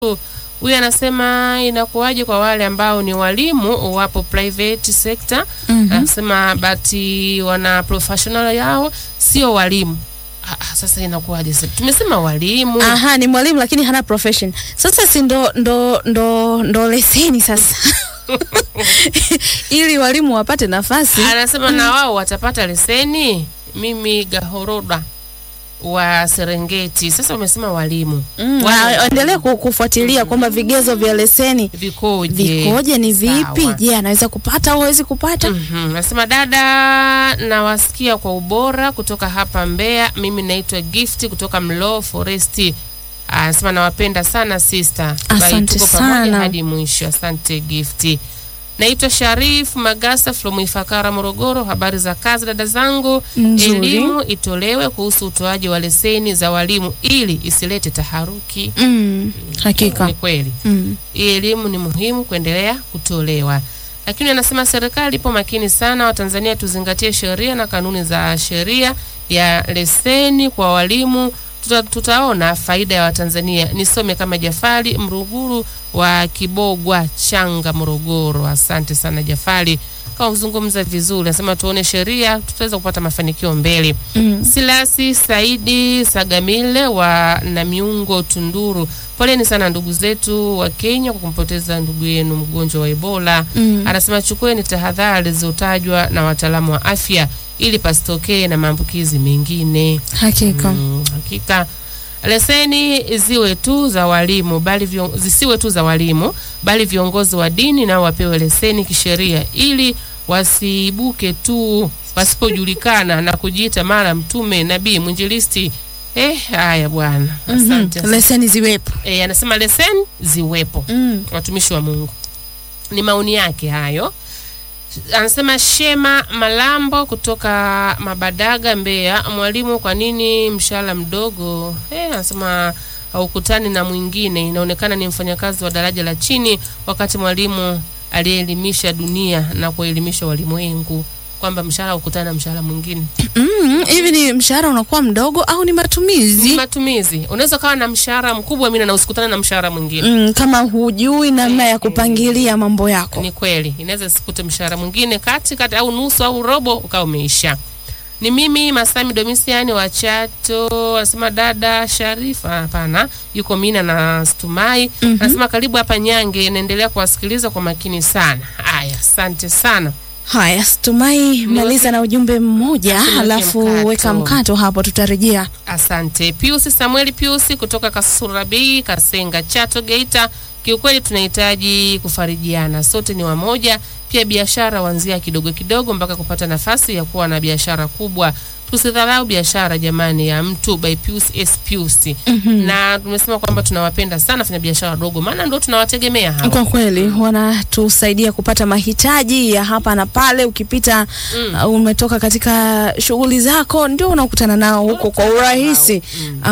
Huyu anasema inakuwaje kwa wale ambao ni walimu wapo private sector. Mhm. Anasema but wana professional yao sio walimu. Ah, ah, sasa inakuwaje sasa? Tumesema walimu. Aha, ni mwalimu lakini hana profession. Sasa si ndo ndo ndo ndo leseni sasa. Ili walimu wapate nafasi. Anasema na wao watapata leseni. Mimi Gahoroda wa Serengeti. Sasa umesema walimu. Mm, Wale- waendelee ku- kufuatilia kwamba vigezo vya leseni Vikoje? vikoje, ni vipi? Sawa. Je, anaweza kupata au hawezi kupata? Mhm. Nasema dada, nawasikia kwa ubora kutoka hapa Mbeya. Mimi naitwa Gift kutoka Mlo Foresti. Anasema nawapenda sana sister. Bye, Asante tuko pamoja sana. hadi mwisho. Asante Gift. Naitwa Sharif Magasa from Ifakara Morogoro. Habari za kazi dada zangu. Nzuri. Elimu itolewe kuhusu utoaji wa leseni za walimu ili isilete taharuki. Mm, hakika. Ni kweli Mm. hii elimu ni muhimu kuendelea kutolewa, lakini anasema serikali ipo makini sana. Watanzania tuzingatie sheria na kanuni za sheria ya leseni kwa walimu. Tuta, tutaona faida ya Watanzania. Nisome kama Jafari Mruguru wa Kibogwa Changa, Morogoro. Asante sana Jafari, kazungumza vizuri. Anasema tuone sheria, tutaweza kupata mafanikio mbele. Mm. Silasi Saidi Sagamile wa Namiungo Tunduru, poleni sana ndugu zetu wa Kenya kwa kumpoteza ndugu yenu mgonjwa wa Ebola. Mm. Anasema chukueni tahadhari zilizotajwa na wataalamu wa afya ili pasitokee na maambukizi mengine. Hakika. Mm, hakika leseni ziwe tu za walimu bali vion, zisiwe tu za walimu bali viongozi wa dini nao wapewe leseni kisheria ili wasiibuke tu wasipojulikana na kujiita mara mtume nabii mwinjilisti. Eh, haya bwana, asante. Mhm. Leseni ziwepo. Eh, anasema leseni ziwepo Mm. watumishi wa Mungu. Ni maoni yake hayo. Anasema Shema Malambo kutoka Mabadaga, Mbeya. Mwalimu, kwa nini mshahara mdogo? Eh, anasema haukutani na mwingine, inaonekana ni mfanyakazi wa daraja la chini, wakati mwalimu aliyeelimisha dunia na kuelimisha walimwengu, kwamba mshahara haukutani na mshahara mwingine. Mm, hivi ni mshahara unakuwa mdogo au ni Ni matumizi? matumizi. Unaweza ukawa na mshahara mkubwa mina na usikutane na mshahara mwingine. Mm, kama hujui namna ya kupangilia mambo yako. Ni kweli, inaweza sikute mshahara mwingine kati kati au nusu au robo ukawa umeisha. Ni mimi Masami Domisiani wa Chato, anasema dada Sharifa, hapana, yuko Mina na Stumai. Mhm. Anasema karibu hapa Nyange, naendelea kuwasikiliza kwa makini sana. Haya, asante sana. Haya, Stumai, maliza na ujumbe mmoja, Niweke halafu mkato. weka mkato hapo, tutarejea. Asante Piusi Samueli Piusi kutoka Kasurabi, Kasenga, Chato, Geita. Kiukweli tunahitaji kufarijiana, sote ni wamoja. Pia biashara huanzia kidogo kidogo mpaka kupata nafasi ya kuwa na biashara kubwa. Tusidharau biashara jamani, ya mtu by Pius S Pius. Na tumesema kwamba tunawapenda sana fanya biashara wadogo, maana ndio tunawategemea hawa. Kwa kweli wanatusaidia kupata mahitaji ya hapa na pale. Ukipita uh, umetoka katika shughuli zako, ndio unakutana nao huko kwa urahisi,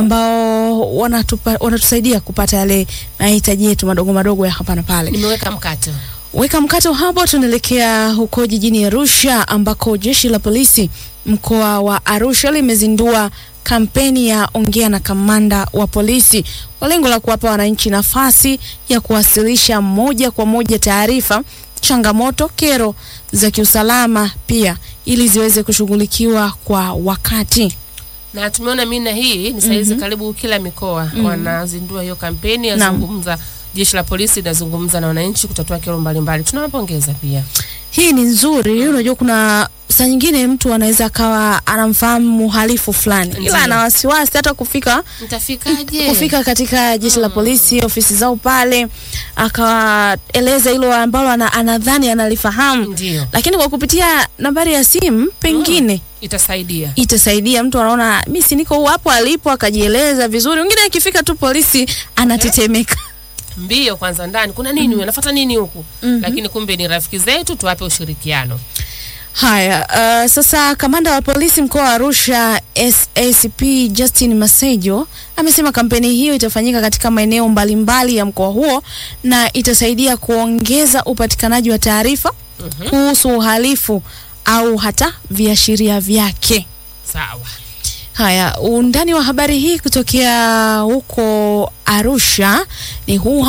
ambao wanatupa, wanatusaidia kupata yale mahitaji yetu madogo madogo ya hapa na pale. Nimeweka mkato. Weka mkato hapo, tunaelekea huko jijini Arusha ambako jeshi la polisi mkoa wa Arusha limezindua kampeni ya ongea na kamanda wa polisi kwa lengo la kuwapa wananchi nafasi ya kuwasilisha moja kwa moja taarifa, changamoto, kero za kiusalama pia ili ziweze kushughulikiwa kwa wakati. na tumeona mina hii ni saizi karibu kila mikoa wanazindua hiyo kampeni Naam. yazungumza jeshi la polisi linazungumza na wananchi kutatua kero mbalimbali tunawapongeza pia Hii ni nzuri. Unajua, kuna saa nyingine mtu anaweza akawa anamfahamu mhalifu fulani, Ndiyo. ila ana wasiwasi hata kufika mtafikaje kufika katika jeshi la polisi ofisi zao pale, akaeleza hilo ambalo ana- anadhani analifahamu, ndio lakini kwa kupitia nambari ya simu pengine itasaidia itasaidia mtu anaona mi si niko hapo alipo, akajieleza vizuri. Wengine akifika tu polisi anatetemeka. mbio kwanza ndani kuna nini mm. anafuata nini huku lakini kumbe ni rafiki zetu tuwape ushirikiano Haya, uh, sasa kamanda wa polisi mkoa wa Arusha SACP Justin Masejo amesema kampeni hiyo itafanyika katika maeneo mbalimbali ya mkoa huo na itasaidia kuongeza upatikanaji wa taarifa kuhusu uhalifu au hata viashiria vyake. sawa Haya, undani wa habari hii kutokea huko Arusha ni huu